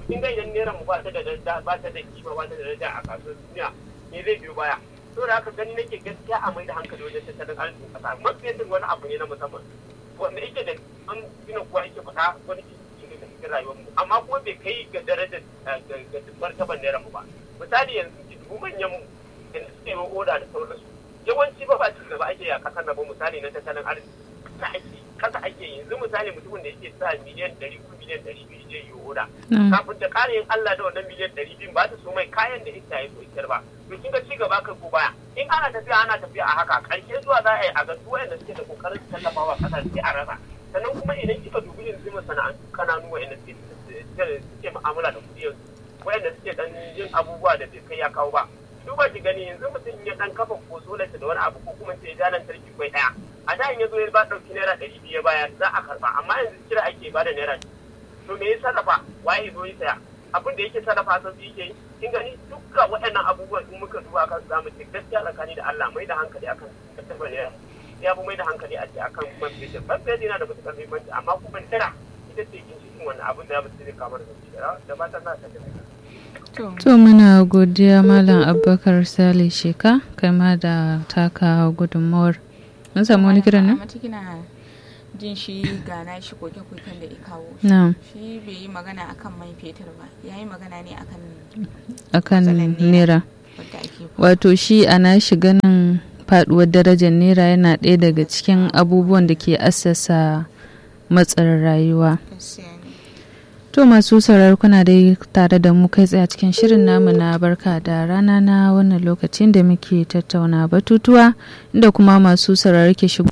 kin ga idan naira mu ba ta da daraja ba ta da kima ba ta da daraja a kasuwar duniya me zai biyo baya to da haka gani nake gaskiya a mai da hankali wajen tattalin arzikin kasa mafi wani abu ne na musamman wanda yake da an gina kuwa yake faɗa wani cikin cikin rayuwar mu amma kuma bai kai ga darajar ga martaban naira mu ba misali yanzu dubu manyan mu da suke yi oda da sauransu yawanci ba ba cikin gaba ake a kasar na ba misali na tattalin arziki kasa ake kasa ake yanzu misali mutumin da yake sa miliyan ɗari ko miliyan ɗari biyu zai yi oda kafin da ƙara yin Allah da wannan miliyan ɗari biyu ba ta so mai kayan da ita ya so ikar ba to kin ga cigaba kan ko baya in ana tafiya ana tafiya a haka ƙarshe zuwa za a yi a ga su wayanda suke da kokarin tallafawa kasar sai a rasa sannan kuma idan kika dubi yanzu masana'antu kananu wayanda suke mu'amala da kuɗi yanzu wayanda suke dan yin abubuwa da bai kai ya kawo ba duba ki gani yanzu mutum ya dan kafa ko solarsa da wani abu ko kuma sai ya lantarki kwai daya a da in ya zo ya ba dauki naira ɗari biyu ya baya za a karba amma yanzu kira ake ba da naira to me ya sarrafa waye zo ya saya abin da yake sarrafa sun yake yi kin gani dukkan waɗannan abubuwan in muka duba kan zamu ce gaskiya tsakani da Allah mai da hankali akan kasafin naira ya fi mai da hankali a ce akan man fetur man fetur yana da matuƙar muhimmanci amma kuma naira ita ce ginshiƙin wannan abin da ya mutu zai kamar da da ba ta za ta To muna godiya Malam Abubakar Sale Sheka kai ma da taka gudunmawar. Mun samu wani kiran nan? Mata kina jin shi gana shi koke-koken da ya kawo. Na'am. Shi bai yi magana akan man fetur ba, ya yi magana ne akan Akan matsalar naira. wadda ake Wato shi ana shiga nan faduwar darajar naira yana ɗaya daga cikin abubuwan da ke assasa matsalar rayuwa. gaskiya ne. To masu sauraro kuna dai tare da mu kai tsaye a cikin shirin namu na barka da rana na wannan lokacin da muke tattauna batutuwa inda kuma masu sauraro ke shigo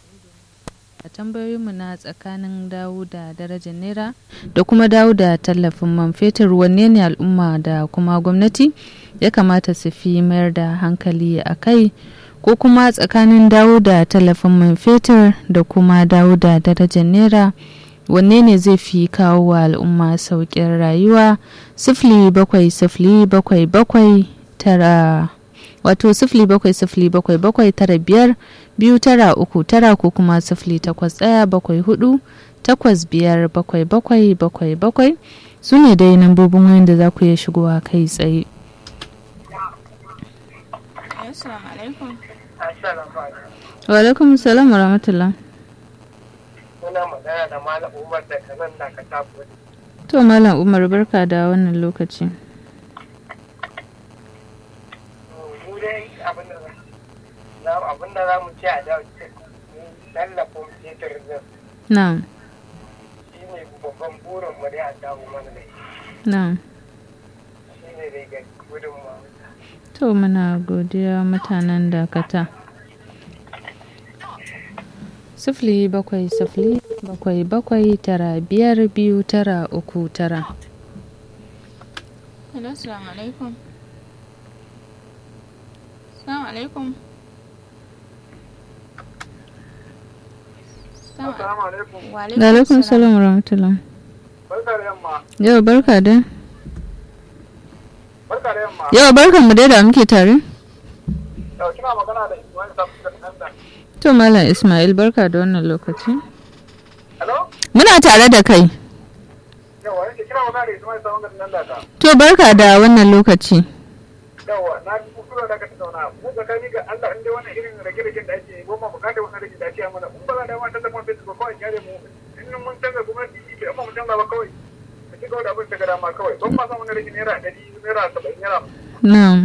a tambayoyinmu na tsakanin dawo da darajar naira da kuma dawo da tallafin man fetur wanne ne al'umma da kuma gwamnati ya kamata su fi mayar da hankali a kai ko kuma tsakanin dawo da tallafin man fetur da kuma dawo da darajar naira wanne ne zai fi kawo wa al'umma sauƙin rayuwa sifili bakwai sifili bakwai bakwai tara wato sifili bakwai sifili bakwai bakwai tara biyar biyu tara uku tara ko kuma sifili takwas ɗaya bakwai hudu takwas biyar bakwai bakwai bakwai bakwai su ne dai nambobin wayan da za ku iya shigowa kai tsaye Assalamu alaikum. wa alaikum salam wa rahmatullah Muna magana da Malam Umar da kanan da ka tafi. to malam umar barka da wannan lokaci Mu dai abin da za abin da za mu ce a da tallafin fetur din na'am shi ne babban burin mu dai a dawo mana da shi. na'am Shi ne dai ga gudunmawa. To muna godiya mutanen dakata. Sifili bakwai sifili bakwai bakwai tara biyar biyu tara uku tara. Hello, assalamu alaikum. Assalamu alaikum. Assalamu Assalamu alaikum. Wa Da alaikum salam wa rahmatullah. Barka da yamma. Yau barka da. Barka da yamma. Yau barkan mu dai da muke tare. Yau kina magana da Ismail Sabu da Kanda. To Malam Ismail barka da wannan lokaci. Hello? Muna tare da kai. Yawa, yake kina magana da Ismail Sabu da Kanda ka. To barka da wannan lokaci. Yawa, na ji kuskure da ka tattauna. Mu tsakani ga Allah in dai wannan irin rage-ragen da ake yi, goma bukatar wannan rage da ake yi mana. In ba za da ma tallafin fetur ba kawai kyale mu. In mun canza gwamnati, bai amma mu canza ba kawai. Ka ci gaba da abin da ga dama kawai. Ban ma san wani rage naira ɗari, naira saba'in, naira. Na'am.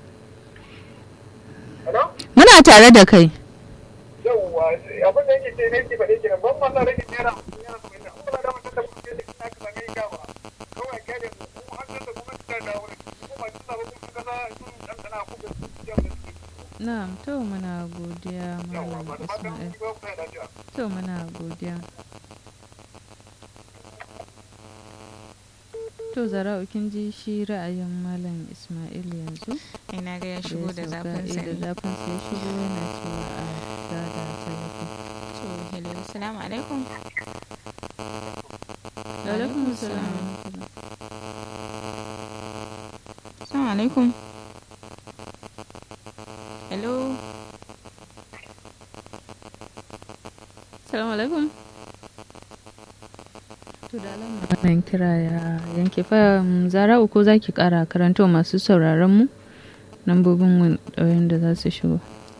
Hello? Muna tare da kai. Yawwa, abin da yake ce ne yake faɗe kenan. Ban ma san rage naira hamsin, naira saba'in. In ba za da ma tallafin fetur ina ka same ka ba. Kawai kyale mu. Mu har canza gwamnati ta dawo da shi. Mu ma canza ba kuma kasa sun ɗanɗana ko ga su jam da suke. Na'am to muna godiya Yawwa, Malam ba da fatan Ismail. mun ba ku da lafiya. To muna godiya. To zara'u kin ji shi ra'ayin Malam Ismail yanzu. Ina ga ya da shigo da ya sauka, zafin eh, da sa. zafin sa ya shigo yana cewa a gada tallafi. To, hello, assalamu alaikum. Wa alaikum salam. Assalamu alaikum. Hello. Assalamu alaikum. To To da alama wannan kira ya yanke fa mm, zara uku za ki kara karanto masu sauraron mu lambobin ɗauyin da za su shigo.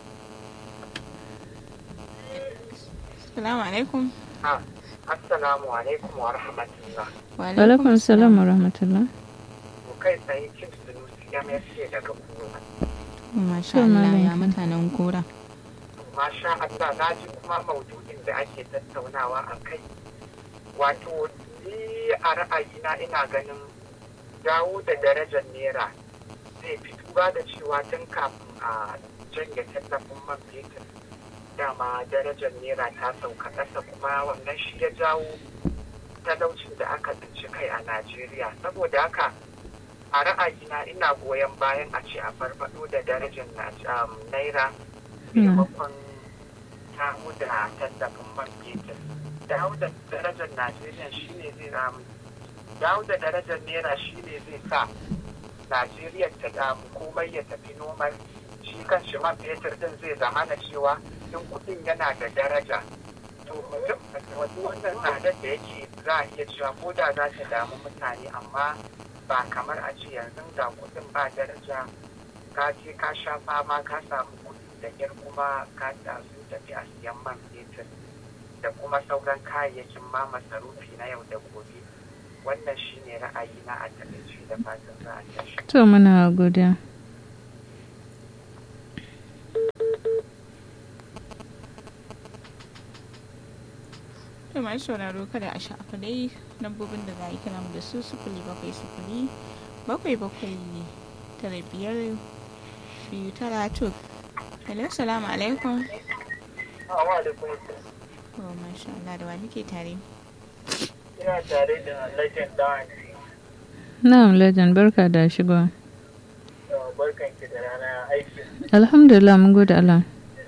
Assalamu alaikum. Ah, Assalamu alaikum wa rahmatullah. Wa Alaikum salam wa rahmatullah. Mu kai tsaye cin sunusi ya mai daga kuma. Masha To, Allah Malam ya Kin. mutanen gora. Masha Allah na ji kuma maudu'in da ake tattaunawa a kai. Wato, ni a ra'ayina ina ganin dawo da darajar naira zai fi duba da cewa tun kafin a janye tallafin man fetur dama darajar naira ta sauka ƙasa kuma wannan shi ya jawo talaucin da aka tsinci kai a Najeriya. Saboda haka a ra'ayina ina goyon bayan a ce a farfado da darajar Naj- um, naira maimakon dawo da tallafin man fetur. Dawo da darajar Najeriya shine zai ramu. Dawo da darajar naira shine zai sa Najeriya ta damu komai ya tafi noman shi kan shi man fetur din zai zama na cewa in kudin yana da daraja to mutum wasu wannan tsadar da yake za a iya cewa ko da za ta damu mutane amma ba kamar a ce yanzu ga kudin ba daraja ka je ka sha fama ka samu kudi da kyar kuma ka ta sun tafi a siyan man fetur da kuma sauran kayayyakin ma masarufi na yau da gobe wannan shine ra'ayina a takaice da fatan za a tashi To muna godiya. To mai sauraro kada a sha'afa dai lambobin da za a yi kira mu da su sufuli bakwai sufuli bakwai bakwai tara biyar biyu tara to. Hello, salamu alaikum. Assalamu alaikum. Oh, masha Allah da wa muke tare. Ina tare da Legend Dance. Na'am legend barka da shigowa. Barkan ki da rana aiki. Alhamdulillah mun gode Allah.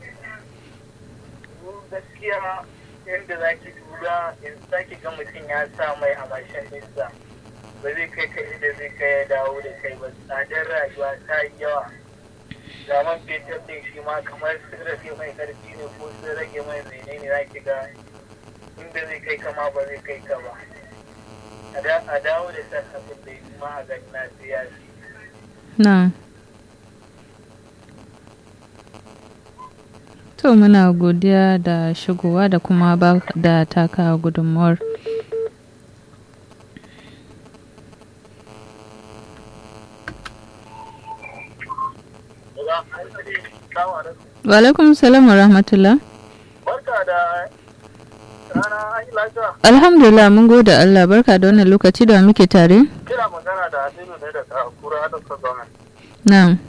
Gaskiya yadda za ki tura in sake ga mutum ya sa mai a mashin ɗinsa. Ba zai kai ka inda zai kai ya dawo da kai ba. Tsadar rayuwa ta yi yawa. Zaman fetur ɗin shi ma kamar sun rage mai ƙarfi ne ko sun rage mai menene za ki ga inda zai kai kama ba zai kai ka ba. A da- A dawo da tallafin da ya ma a gani na siyasi. Na'am. To muna godiya da shigowa da kuma ba da taka gudunmuwar. Wa alaikum salam wa rahmatullah. Barka da rana an yi lafiya. Alhamdulillah mun gode Allah barka da wannan lokaci da muke tare. Kira magana da Aminu ne daga Kura da Gwamnati. Na'am.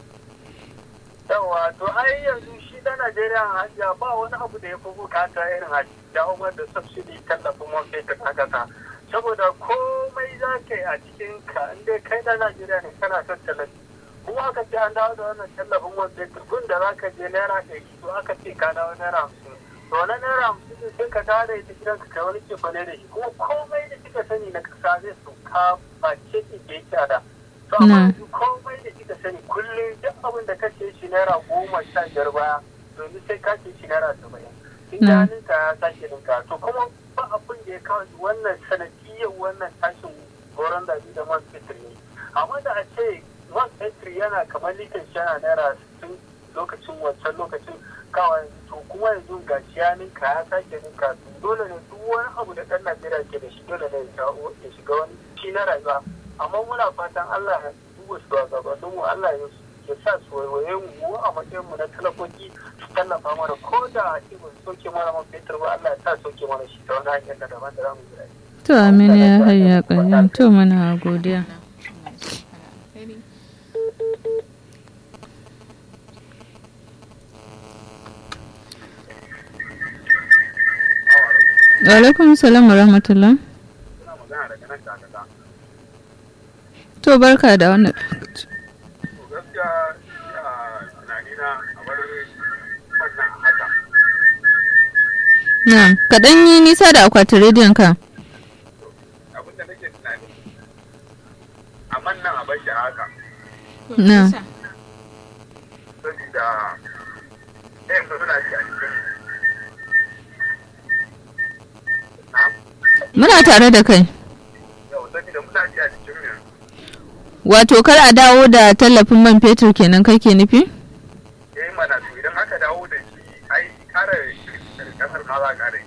Yawa to ai yanzu shi da Najeriya hajiya ba wani abu da ya fi bukata irin a dawo da subsidy tallafin man fetur a kasa. Saboda komai za ka yi a cikin ka inda kai da Najeriya ne kana son tallafi. Kuma aka ce an dawo da wannan tallafin man fetur gun da za ka je naira ɗari to aka ce ka dawo naira hamsin. To na naira hamsin ne sai ka dawo da ita gidanka kai wani cefane da shi kuma komai da kika sani na kasa zai sauka ba ce ke yake da. To amma Na. yanzu komai da kika sani kullum duk abin da kace shi naira goma sha biyar baya domin sai ka ce shi naira saba'in. In Na. ka ninka ya sake ninka to kuma ba abin da ya kawo wannan sanadiyyar wannan tashin goron zabi da man fetur ne. Amma da a ce man fetur yana kamar litin shi yana naira sittin lokacin wancan lokacin kawai to kuma yanzu ga shi ya ninka ya sake ninka to dole ne duk wani abu da ɗan Najeriya ke da shi dole ne ya shawo- ya shiga wani shi na rayuwa amma muna fatan Allah ya duba shugabannin mu Allah ya ya sa su waiwaye mu mu a matsayin mu na talakoki su tallafa mana ko da a ce ba su soke mana man fetur ba Allah ya sa soke mana shi ta wani hanyar da daban da za mu yi To amin ya hayya ƙayyam to muna godiya. Wa alaikum salam wa rahmatullah. Ina magana daga nan da daga. To barka da wannan. To gaskiya a tunanina a bar wannan haka. Na'am, kaɗan yi nisa da akwatin rediyon ka. Abin da nake tunani. Amma nan a bar shi a haka. Na. Saboda ɗayan da suna shi a cikin. Na? Muna tare da kai. yau saboda muna ji a cikin mu Wato kar a dawo da tallafin man fetur kenan kake nufi? eh mana to idan aka dawo da shi ai kare kasar ma za kare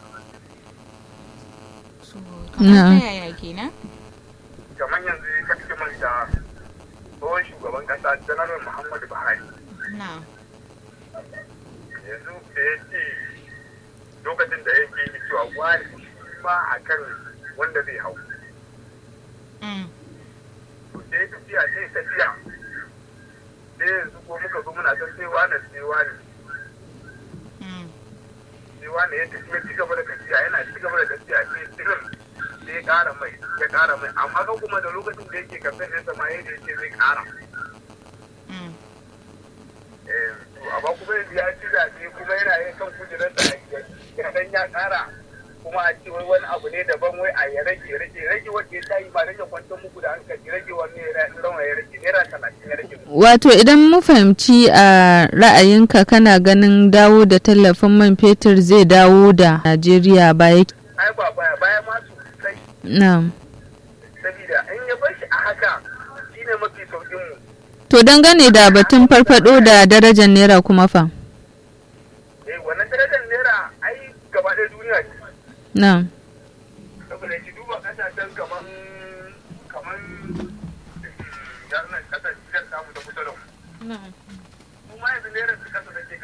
so kamar Na'am. ta yaya kenan kamar yanzu ka fi manta tsohon shugaban kasa janar muhammadu buhari na yanzu da ya ce lokacin da yake yi cewa wani shi ma a kan wanda zai hau mm. to sai tafiya sai tafiya sai yanzu ko muka zo muna san sai wani sai wani Mm. sai wani ya tafi ya ci gaba da tafiya yana ci gaba da tafiya sai tsirin sai ya kara mai ya kara mai amma kan kuma da lokacin da yake kamfen ɗinsa ma yadda ya ce zai kara Mm. Eh, to amma kuma yanzu ya ci zaɓe kuma yana yin kan kujerarsa ya dan ya kara kuma a ce wai wani abu ne daban wai a ya rage rage rage wanda ya tayi ba dan ya kwantar muku da hankali rage wani ya rawa ya rage naira talatin ya rage Wato idan mu fahimci a ra'ayinka kana ganin dawo da tallafin man fetur zai dawo da Najeriya baya. ai ba baya baya ma sosai Na'am. saboda in ya bar shi a haka shine mafi saukin mu To dangane da batun farfado da darajar naira kuma fa. eh wannan darajar naira ai gaba ɗaya duniya ce Na'am. saboda ki duba kasashen kaman kaman yarnan kasashen samu da kusa da mu Na'am. kuma yanzu naira su kasa take